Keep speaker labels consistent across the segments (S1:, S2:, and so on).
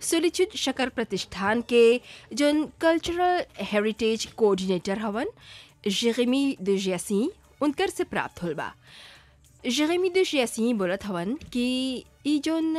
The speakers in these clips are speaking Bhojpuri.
S1: सोलिच्यूड शकर प्रतिष्ठान के जोन कल्चरल हेरिटेज कोऑर्डिनेटर हवन जेरेमी de Giassi उनकर से प्राप्त होल बा जेरेमी de Giassi बोलत हवन कि ई जोन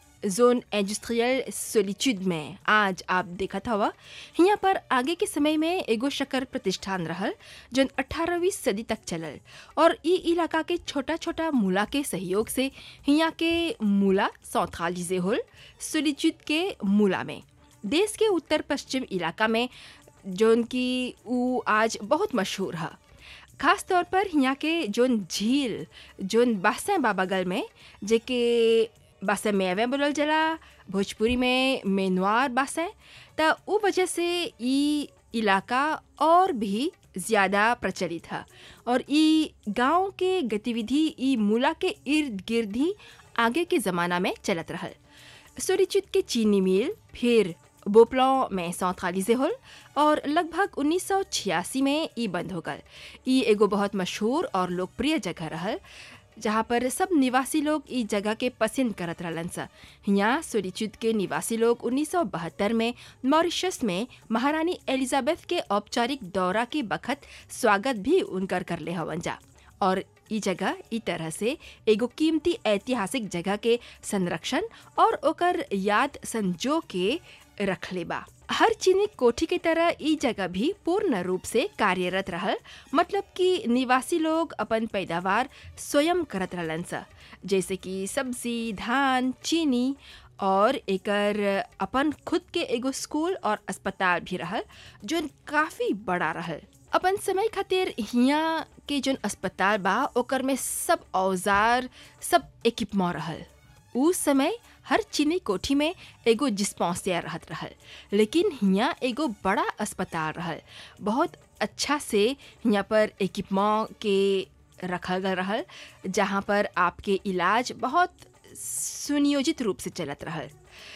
S1: जोन इंडस्ट्रियल सोलिच्यूड में आज आप देखत हवा हियाँ पर आगे के समय में एगो शकर प्रतिष्ठान रहल जोन 18वीं सदी तक चलल और ई इलाका के छोटा छोटा मूला के सहयोग से हियाँ के मूला सौथालीजे होल सोलिच्यूड के मूला में देश के उत्तर पश्चिम इलाका में जोन की ऊ आज बहुत मशहूर है खास तौर पर हियाँ के जोन झील जोन बासें बाबागल में जेके बासें मेवे बोलल जला भोजपुरी में मेनवार बासें त ऊ वजह से ई इलाका और भी ज़्यादा प्रचलित है और ई गांव के गतिविधि ई मूला के इर्द गिर्द ही आगे के ज़माना में चलत रहल सुरिचित के चीनी मिल फिर बोपलौ में सौतालीसे होल और लगभग 1986 में ई बंद हो गल ई एगो बहुत मशहूर और लोकप्रिय जगह रहल जहाँ पर सब निवासी लोग ई जगह के पसंद करत रहलन सा यहाँ सोलिच्यूड के निवासी लोग 1972 में मॉरिशस में महारानी एलिजाबेथ के औपचारिक दौरा के बखत स्वागत भी उनकर कर ले हवन जा और ई जगह ई तरह से एगो कीमती ऐतिहासिक जगह के संरक्षण और ओकर याद संजो के रखले बा हर चीनी कोठी की तरह ई जगह भी पूर्ण रूप से कार्यरत रहल मतलब कि निवासी लोग अपन पैदावार स्वयं करत रहलन सा जैसे कि सब्जी धान चीनी और एकर अपन खुद के एगो स्कूल और अस्पताल भी रहल जो काफ़ी बड़ा रहल अपन समय खातिर हियाँ के जोन अस्पताल बा ओकर में सब औजार सब इक्विपमेंट रहल उस समय हर चीनी कोठी में एगो डिस्पेंसर रहत रहल लेकिन हियाँ एगो बड़ा अस्पताल रहल बहुत अच्छा से हियाँ पर इक्विपमेंट के रखल गल रहल जहाँ पर आपके इलाज बहुत सुनियोजित रूप से चलत रहल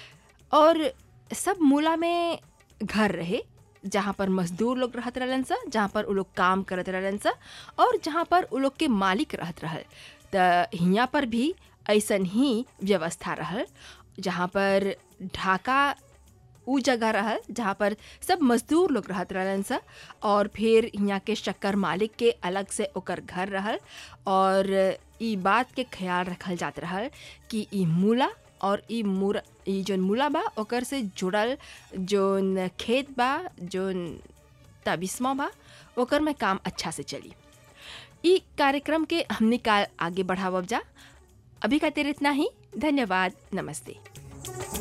S1: और सब मूला में घर रहे जहाँ पर मजदूर लोग रहत रहलन सा जहाँ पर उ लोग काम करत रहलन सा और जहाँ पर उ लोग के मालिक रहत रहल त हियाँ पर भी ऐसन ही व्यवस्था रहल जहाँ पर ढाका उ जगह रहल जहाँ पर सब मजदूर लोग रहत रहलन सा और फिर यहाँ के शक्कर मालिक के अलग से ओकर घर रहल और ई बात के ख्याल रखल जात रहल कि ई मूला और ई मूर ई जोन मूला बा ओकर से जुड़ल जोन खेत बा जोन तबिस्मा बा ओकर में काम अच्छा से चली ई कार्यक्रम के हमने काल आगे बढ़ावब जा अभी खातिर इतना ही धन्यवाद नमस्ते